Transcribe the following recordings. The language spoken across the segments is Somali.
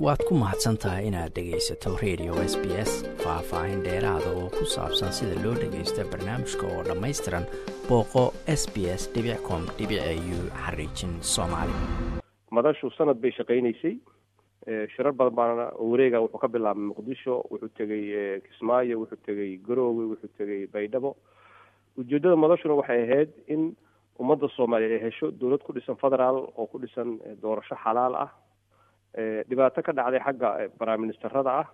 waad ku mahadsan tahay inaad dhegaysato radio s b s faah-faahin dheeraada oo ku saabsan sida loo dhagaysta barnaamijka oo dhammaystiran booqo s b s com u xariijin soomaali madashu sanad bay shaqaynaysay shirar badan baana wareega wuxuu ka bilaabay muqdisho wuxuu tegey kismaayo wuxuu tegey garoowe wuxuu tegey baydhabo ujeeddada madashuna waxay ahayd in ummadda soomaaliya ay hesho dowlad ku dhisan federaal oo ku dhisan doorasho xalaal ah dhibaato ka dhacday xagga baraministerada ah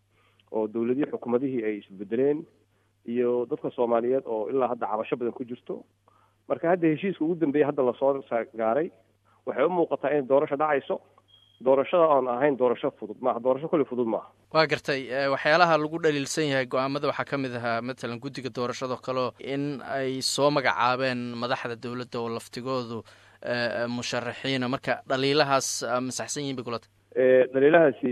oo dowladihii xukuumadihii ay isbedeleen iyo dadka soomaaliyeed oo ilaa hadda cabasho badan ku jirto marka hadda heshiiska ugu dambeeyay hadda lasoo gaaray waxay u muuqataa inay doorasho dhacayso doorashada oon ahayn doorasho fudud maaha doorasho kulli fudud maaha waa gartay waxyaalaha lagu dhaliilsan yahay go-aamada waxaa ka mid ahaa matalan guddiga doorashadoo kaleo in ay soo magacaabeen madaxda dowladda oo laftigoodu musharaxiina marka dhaliilahaas ma saxsan yihin bay kulata dhaliilahaasi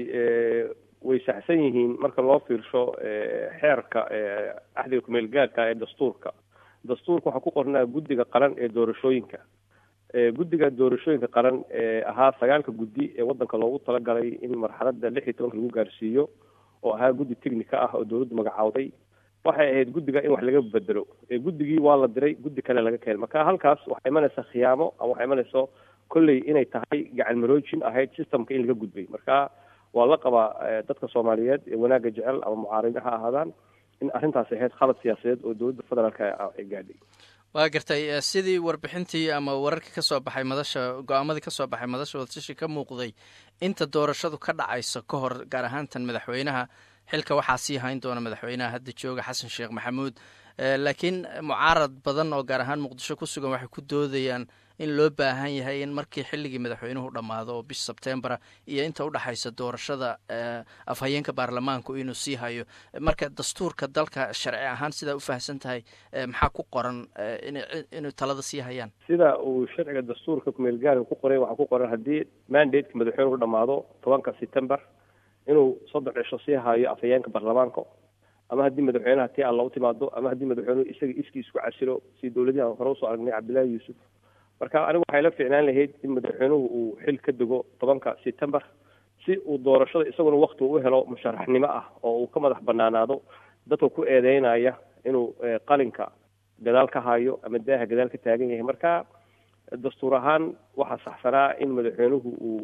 way saxsan yihiin marka loo fiirsho xeerka axdiga kumeel gaarka ee dastuurka dastuurka waxaa ku qornaa guddiga qaran ee doorashooyinka guddiga doorashooyinka qaran ee ahaa sagaalka guddi ee waddanka loogu talagalay in marxaladda lix iyo tobanka lagu gaarsiiyo oo ahaa guddi technica ah oo dowladdu magacaawday waxay ahayd guddiga in wax laga bedelo guddigii waa la diray guddi kale laga keenay marka halkaas waxaa imanaysa khiyaamo ama waxaa imanayso kolley inay tahay gacan maroojin ahayd systemka in laga gudbay marka waa la qabaa dadka soomaaliyeed ee wanaagga jecel ama mucaarida ha ahaadaan in arrintaas ahayd khalad siyaasadeed oo dowladda federaalka ay gaadhay waa gartay sidii warbixintii ama wararkii ka soo baxay madasha go-aamadii ka soo baxay madasha wadatashi ka muuqday inta doorashadu ka dhacayso ka hor gaar ahaantan madaxweynaha xilka waxaa sii hayn doona madaxweynaha hadda jooga xasan sheekh maxamuud laakiin mucaarad badan oo gaar ahaan muqdisho ku sugan waxay ku doodayaan in loo baahan yahay in markii xilligii madaxweynuhu dhammaado oo bish sebtembera iyo inta udhexaysa doorashada afhayeenka baarlamaanku inuu sii hayo marka dastuurka dalka sharci ahaan sidaa ufahsan tahay maxaa ku qoran inay talada sii hayaan sida uu sharciga dastuurka kumeel gaarka ku qoray waxaa ku qoran haddii mandadeka madaxweynuhu dhamaado tobanka september inuu soddon cisho sii hayo afhayeenka baarlamaanka ama haddii madaxweynaha tii alla u timaado ama haddii madaxweynuhu isaga iskii isku casilo si dowladihii aan hore usoo aragnay cabdillaahi yuusuf marka anigu waxay la fiicnaan lahayd in madaxweynuhu uu xil ka dego tobanka september si uu doorashada isaguna wakti u helo musharaxnimo ah oo uu ka madax banaanaado dadka ku eedeynaya inuu qalinka gadaal ka hayo ama daaha gadaal ka taagan yahay marka dastuur ahaan waxaa saxsanaa in madaxweynuhu uu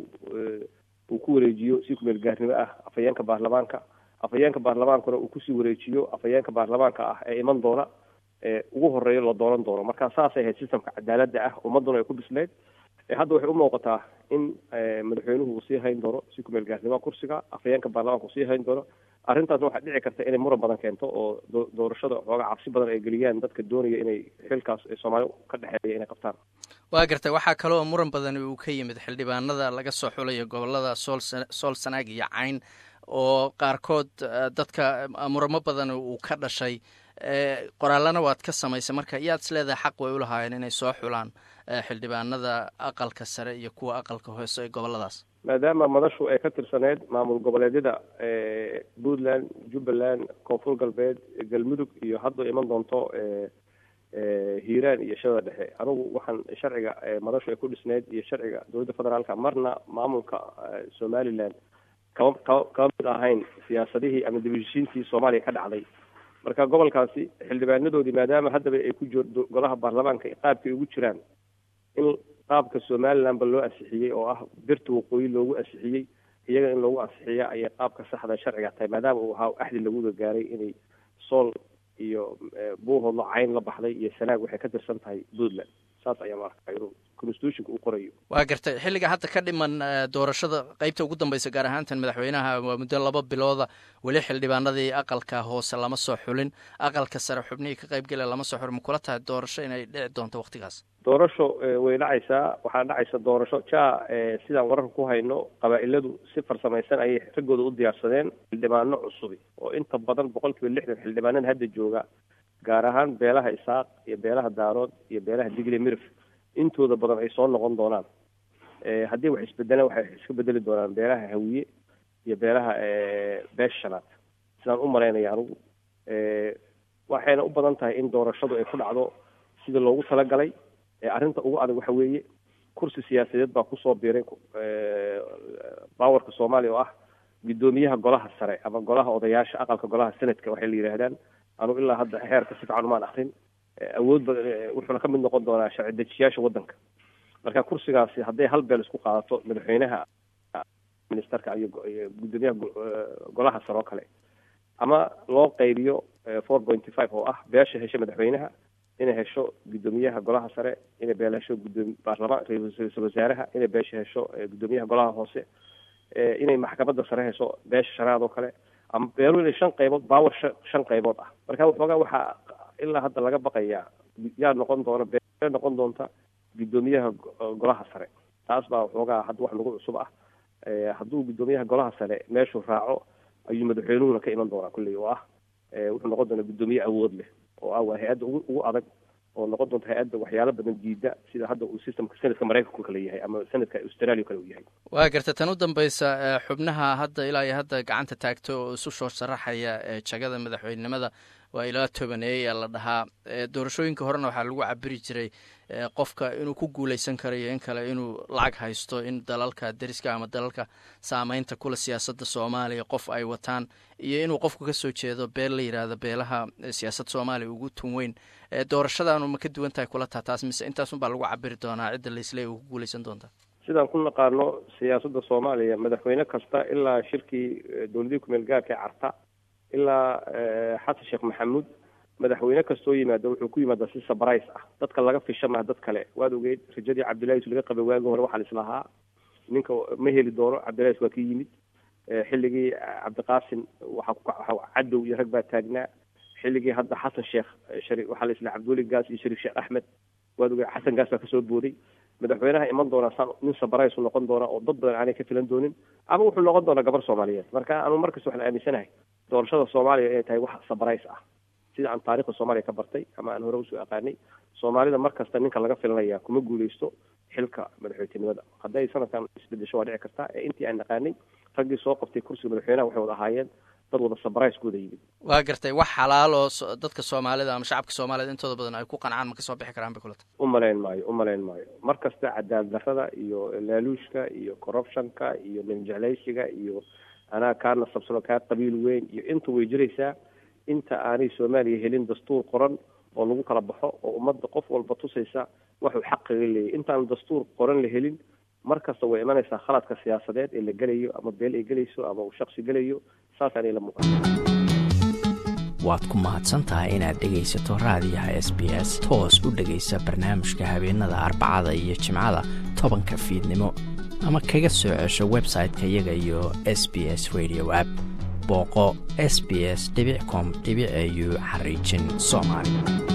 uu ku wareejiyo si kumeel gaarnimo ah afhayeenka baarlamaanka afhayeenka baarlamaankuna uu kusii wareejiyo afhayeenka baarlamaanka ah ee iman doona ugu horeeyo la dooran doono marka saasay ahayd systemka cadaaladda ah ummadduna ay ku bisleyd hadda waxay u muuqataa in madaxweynuhu uu sii hayn doono si kumeel gaarnimoa kursiga afhayeenka baarlamaanka uu sii hayn doono arrintaasna waxaa dhici karta inay muran badan keento oo doorashada xoogaa cabsi badan ay geliyaan dadka doonaya inay xilkaas soomaali ka dhexeeya inay qabtaan waa gartay waxaa kaloo muran badan uu ka yimid xildhibaanada laga soo xulayo gobolada sool sool sanaag iyo cayn oo qaarkood dadka muramo badan uu ka dhashay qoraalana waad ka samaysay marka yaad is leedahay xaq way ulahaayeen inay soo xulaan xildhibaanada aqalka sare iyo kuwa aqalka hoose ee goboladaas maadaama madashu ay ka tirsaneyd maamul goboleedyada puntland jubbaland koonfur galbeed galmudug iyo hadda iman doonto hiiraan iyo shadada dhexe anigu waxaan sharciga madashu ay ku dhisneyd iyo sharciga dowladda federaalka marna maamulka somaliland kama kama kama mid ahayn siyaasadihii ama dibheshiintii soomaaliya ka dhacday marka gobolkaasi xildhibaanadoodii maadaama haddaba ay ku jiro golaha baarlamaanka qaabkay ugu jiraan in qaabka somalilandba loo ansixiyey oo ah birta waqooyi loogu ansixiyey iyaga in loogu ansixiya ayay qaabka saxda sharciga tahay maadaama uu ahaa axdi laguga gaaray inay sool iyo buuhoodla cayn la baxday iyo sanaag waxay ka tirsan tahay puntland saas ayaa maarka inuu constitutionka uu qorayo waa gartay xilliga hadda ka dhiman doorashada qeybta ugu dambeysa gaar ahaantan madaxweynaha waa muddo laba bilooda weli xildhibaanadii aqalka hoose lama soo xulin aqalka sare xubnihii ka qaybgela lama soo xulin makula tahay doorasho inay dhici doonto waktigaas doorasho way dhacaysaa waxaa dhacaysa doorasho ja sidaan wararka ku hayno qabaa-iladu si farsamaysan ayay raggooda u diyaarsadeen xildhibaano cusubi oo inta badan boqol kiiba lixdan xildhibaanada hadda jooga gaar ahaan beelaha isaaq iyo beelaha daarood iyo beelaha digle mirif intooda badan ay soo noqon doonaan haddii wax isbedelaan waxay iska bedeli doonaan beelaha hawiye iyo beelaha beesha shanaad sidaan u malaynaya anigu waxayna u badan tahay in doorashadu ay ku dhacdo sida loogu talagalay arrinta ugu adag waxa weeye kursi siyaasadeed baa kusoo biiray baawarka soomaaliya oo ah guddoomiyaha golaha sare ama golaha odayaasha aqalka golaha senadka waxay la yidhaahdaan anu ilaa hadda heerka si fiican umaan akrin awood ba wuxuuna ka mid noqon doonaa sharci dejiyaasha waddanka marka kursigaasi hadday hal beel isku qaadato madaxweynaha ministerka iyo guddoomiyaha golaha sare oo kale ama loo qaybiyo four pointy five oo ah beesha hesha madaxweynaha inay hesho guddoomiyaha golaha sare inay beel hesho gudoomi baarlamaan ra-iisul wasaaraha inay beesha hesho guddoomiyaha golaha hoose inay maxkamadda sare hesho beesha shanaad oo kale ama beelu inay shan qaybood baawar shan qaybood ah marka waxoogaa waxaa ilaa hadda laga baqayaa yaa noqon doona bee noqon doonta guddoomiyaha golaha sare taas baa waxoogaa hadda wax nagu cusub ah hadduu guddoomiyaha golaha sare meeshuu raaco ayuu madaxweynuhuna ka iman doonaa kulley oo ah wuxuu noqon doonaa guddoomiye awood leh oo ah waa hay-adda ugu ugu adag oo noqon doonta hay-adda waxyaalo badan diida sida hadda uu systemka sanadka maraykanku kale yahay ama sanadka australia kale uu yahay waa garta tan u dambaysa xubnaha hadda ilaa iyo hadda gacanta taagto oo isu soo sharaxaya jagada madaxweynenimada waa ilaa tobaneeya la dhahaa doorashooyinka horena waxaa lagu cabiri jiray qofka inuu ku guuleysan karayo in kale inuu lacag haysto in dalalka deriska ama dalalka saameynta kula siyaasadda soomaaliya qof ay wataan iyo inuu qofku kasoo jeedo beel la yidhaahdo beelaha siyaasadda soomaaliya ugu tun weyn doorashadaanu ma ka duwan tahay kula taha taas mise intaasun baa lagu cabiri doonaa cidda laisleey uu ku guuleysan doonta sidaan ku naqaano siyaasadda soomaaliya madaxweyne kasta ilaa shirkii dowladihii kumeel gaarka ee carta ilaa xasan sheekh maxamuud madaxweyne kastoo yimaado wuxuu ku yimaadaa si sabrise ah dadka laga fisha maha dad kale waad ogeyd rajadii cabdillahi laga qabay waagii hore waxaa lislahaa ninka ma heli doono cabdillahi waa ka yimid xilligii cabdiqaasim waxaa cadow iyo rag baa taagnaa xilligii hadda xasan sheekh shari waxaa la islaha cabdiweli gaas iyo shariif sheekh axmed waad ogeyd xasan gaas baa kasoo booday madaxweynaha iman doonaa saan nin sabrise u noqon doona oo dad badan aanay ka filan doonin ama wuxuu noqon doonaa gabar soomaaliyeed marka anu markasta waxaan aaminsanahay doorashada soomaaliya inay tahay wax sabrise ah sida aan taarikhda soomaaliya ka bartay ama aan hore usoo aqaanay soomaalida mar kasta ninka laga filanaya kuma guuleysto xilka madaxweytenimada hadday sanadkan isbedesho waa dhici kartaa ee intii aan naqaanay raggii soo qabtay kursiga madaxweynaha waxay wada ahaayeen dad wada sabrise ku wada yimid waa gartay wax xalaal oo dadka soomaalida ama shacabka soomaaliyed intooda badan ay ku qancaan ma kasoo bixi karaan bay kulata u malayn maayo u malayn maayo mar kasta cadaalad darrada iyo laaluushka iyo corruptionka iyo ninjeclaysiga iyo anaa kaa nasabsano kaa qabiil weyn iyo inta way jiraysaa inta aanay soomaaliya helin dastuur qoran oo lagu kala baxo oo ummadda qof walba tusaysa waxuu xaqiga leeyahy intaan dastuur qoran la helin mar kasta way imanaysaa khaladka siyaasadeed ee la gelayo ama beel ay gelayso ama uu shaksi gelayo saasaanay la muuqata waad ku mahadsan tahay inaad dhegaysato raadiyaha s b s toos u dhegaysa barnaamijka habeenada arbacada iyo jimcada tobanka fiidnimo ama kaga soo cesho website-ka iyaga iyo s b s radio app booqo s b s com au xariijin soomaali